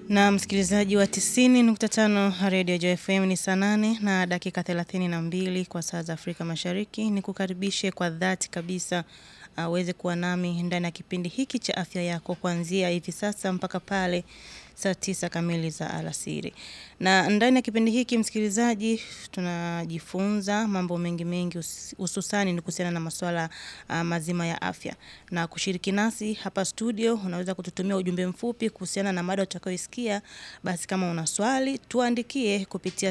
Na msikilizaji wa 90.5 Radio Joy FM ni saa nane na dakika 32 kwa saa za Afrika Mashariki. Ni kukaribishe kwa dhati kabisa aweze kuwa nami ndani ya kipindi hiki cha afya yako kuanzia hivi sasa mpaka pale saa tisa kamili za alasiri. Na ndani ya kipindi hiki msikilizaji, tunajifunza mambo mengi mengi, hususani ni kuhusiana na masuala uh, mazima ya afya. Na kushiriki nasi hapa studio, unaweza kututumia ujumbe mfupi kuhusiana na mada utakayoisikia. Basi kama una swali, tuandikie kupitia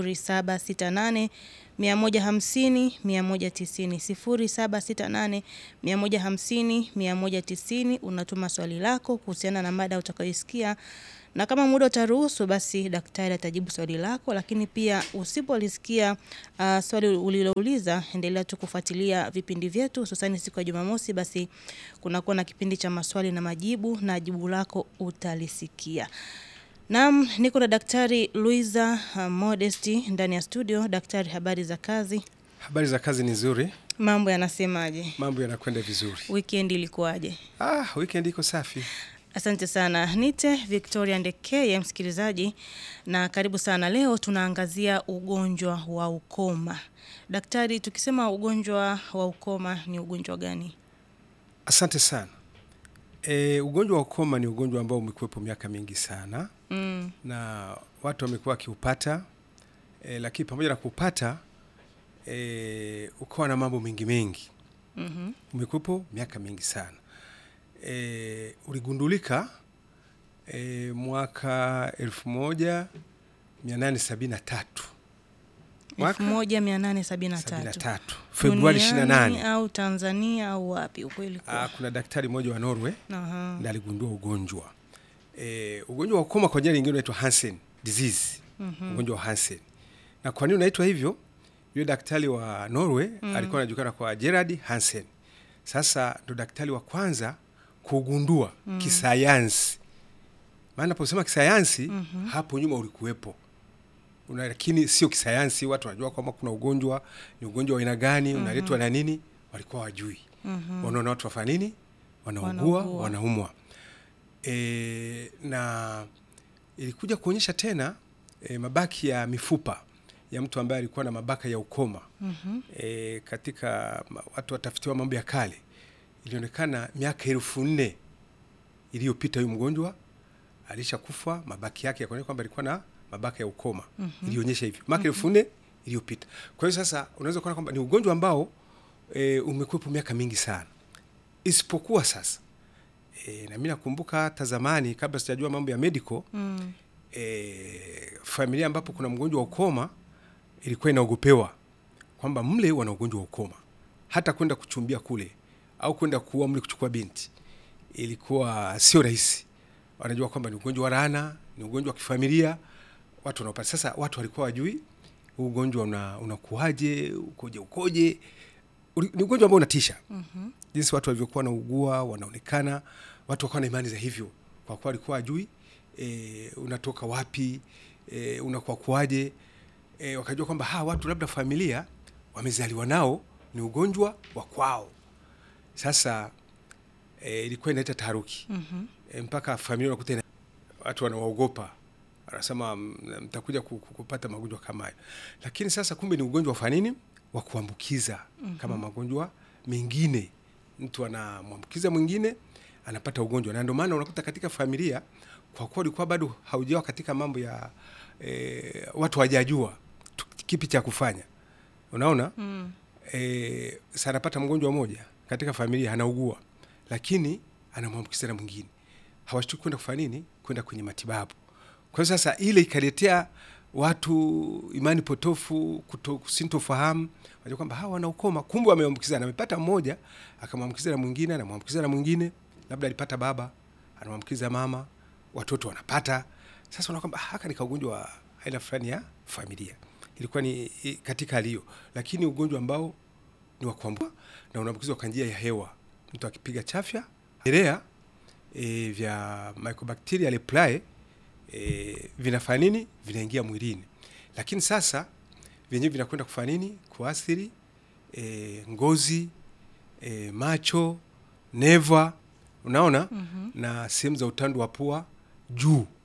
0768 150 190 0768 150 190. Unatuma swali lako kuhusiana na mada utakayoisikia na kama muda utaruhusu basi daktari atajibu swali lako, lakini pia usipolisikia uh, swali ulilouliza, endelea tu kufuatilia vipindi vyetu, hususani siku ya Jumamosi, basi kunakuwa na kipindi cha maswali na majibu na jibu lako utalisikia. Naam, niko na Daktari Luiza uh, Modesti ndani ya studio. Daktari, habari za kazi? Habari za kazi ni nzuri, Mambo yanasemaje? mambo yanakwenda vizuri. Weekend ilikuwaje? Ah, weekend iko safi. Asante sana. Nite Victoria Ndekeye, msikilizaji, na karibu sana. Leo tunaangazia ugonjwa wa ukoma. Daktari, tukisema ugonjwa wa ukoma ni ugonjwa gani? Asante sana. E, ugonjwa wa ukoma ni ugonjwa ambao umekuwepo miaka mingi sana Mm, na watu wamekuwa wakiupata e, lakini pamoja na kuupata e, ukawa na mambo mengi mengi. mhm, Umekuwepo miaka mingi sana e, uligundulika e, mwaka elfu moja mia nane sabini na tatu Mwaka? 1873. 73 Februari Duniani 28 au Tanzania au wapi? Ukweli Ah, kwa. kuna daktari mmoja wa Norway Aha. ndiye aligundua ugonjwa e, ugonjwa wa ukoma kwa jina lingine unaitwa Hansen disease Mhm. ugonjwa wa Hansen. Na kwa nini unaitwa hivyo? Yule daktari wa Norway alikuwa anajulikana kwa Gerard Hansen. Sasa ndo daktari wa kwanza kugundua kisayansi. Maana naposema kisayansi hapo nyuma ulikuwepo una, lakini sio kisayansi. Watu wanajua kwamba kuna ugonjwa, ni ugonjwa wa aina gani, unaletwa na nini, walikuwa wajui. Wanaona watu wafanya nini, wanaugua, Wanaugua. wanaumwa. E, na ilikuja kuonyesha tena e, mabaki ya mifupa ya mtu ambaye alikuwa na mabaka ya ukoma Mhm. e, katika ma- watu watafitiwa mambo ya kale, ilionekana miaka elfu nne iliyopita huyu mgonjwa alishakufa, mabaki yake yakaonyesha kwamba alikuwa na mabaka ya ukoma ilionyesha hivyo miaka elfu nne iliyopita. Kwa hiyo sasa unaweza kuona kwamba ni ugonjwa ambao e, umekuwepo miaka mingi sana, isipokuwa sasa e, na mimi nakumbuka hata zamani kabla sijajua mambo ya medical Mm. e, familia ambapo kuna mgonjwa wa ukoma ilikuwa inaogopewa kwamba mle wana ugonjwa wa ukoma, hata kwenda kuchumbia kule au kwenda kuua mle kuchukua binti ilikuwa sio rahisi. Wanajua kwamba ni ugonjwa wa laana, ni ugonjwa wa kifamilia, watu wanaopata. Sasa watu walikuwa wajui huu ugonjwa una, unakuaje, ukoje, ukoje. Uli- Ni ugonjwa ambao unatisha Mhm. jinsi watu walivyokuwa wanaugua wanaonekana, watu wakawa na imani za hivyo, kwa kuwa walikuwa wajui e, unatoka wapi e, unakuwa kuaje e, wakajua kwamba hawa watu labda familia wamezaliwa nao ni ugonjwa wa kwao. Sasa e, ilikuwa inaleta taharuki Mhm. e, mpaka familia unakuta ina- watu wanawaogopa, wanasema "M- mtakuja ku- ku- kupata magonjwa kama hayo, lakini sasa kumbe ni ugonjwa wa fanini wa kuambukiza kama magonjwa mengine. Mtu anamwambukiza mwingine anapata ugonjwa, na ndio maana unakuta katika familia, kwa kuwa ulikuwa bado haujawa katika mambo ya e, watu hawajajua tu- kipi cha kufanya, unaona Mm. e, sa anapata mgonjwa mmoja katika familia anaugua, lakini anamwambukiza na mwingine, hawashtuki kwenda kufanya nini, kwenda kwenye matibabu. Kwa hiyo sasa ile ikaletea watu imani potofu, kuto- sintofahamu, wajua kwamba hawa wana ukoma, kumbe wameambukizana. Amepata mmoja akamwambukiza na mwingine, anamwambukiza na mwingine, labda alipata baba anamwambukiza mama, watoto wanapata. Sasa unaona kwamba "Ah, haka ni kaugonjwa wa aina fulani ya familia. Ilikuwa ni i- katika hali hiyo, lakini ugonjwa ambao ni wa kuambua na unaambukizwa kwa njia ya hewa, mtu akipiga chafya vimelea e, vya Mycobacteria leprae e, vinafanya nini? Vinaingia mwilini, lakini sasa vyenyewe vinakwenda kufanya nini? Kuathiri e, ngozi e, macho, neva, unaona Mhm. na sehemu za utando wa pua juu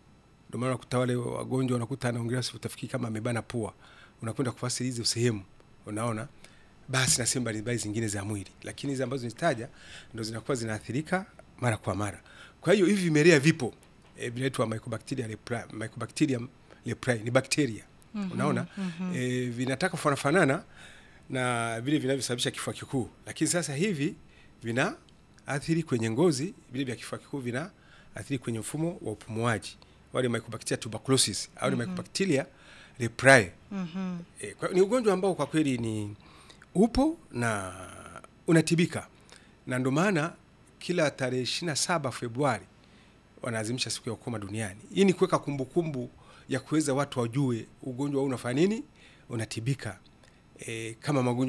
Ndio maana unakuta wale wagonjwa unakuta anaongelea utafikiri kama amebana pua, unakwenda kufasiri hizo sehemu, unaona basi na sehemu mbalimbali zingine za mwili, lakini hizi ambazo nitaja ndo zinakuwa zinaathirika mara kwa mara. Kwa hiyo hivi vimelea vipo e, vinaitwa Mycobacteria leprae, Mycobacterium leprae ni bakteria mm-hmm, unaona mm-hmm. E, vinataka kufanana na vile vinavyosababisha kifua kikuu, lakini sasa hivi vina athiri kwenye ngozi, vile vya kifua kikuu vina athiri kwenye mfumo wa upumuaji, wale Mycobacteria tuberculosis au mm-hmm. Mycobacteria leprae mm-hmm. E, kwa, ni ugonjwa ambao kwa kweli ni upo na unatibika, na ndio maana kila tarehe ishirini na saba Februari wanaadhimisha siku ya ukoma duniani. Hii ni kuweka kumbukumbu ya kuweza watu wajue ugonjwa huu unafanya nini, unatibika e, kama magonjwa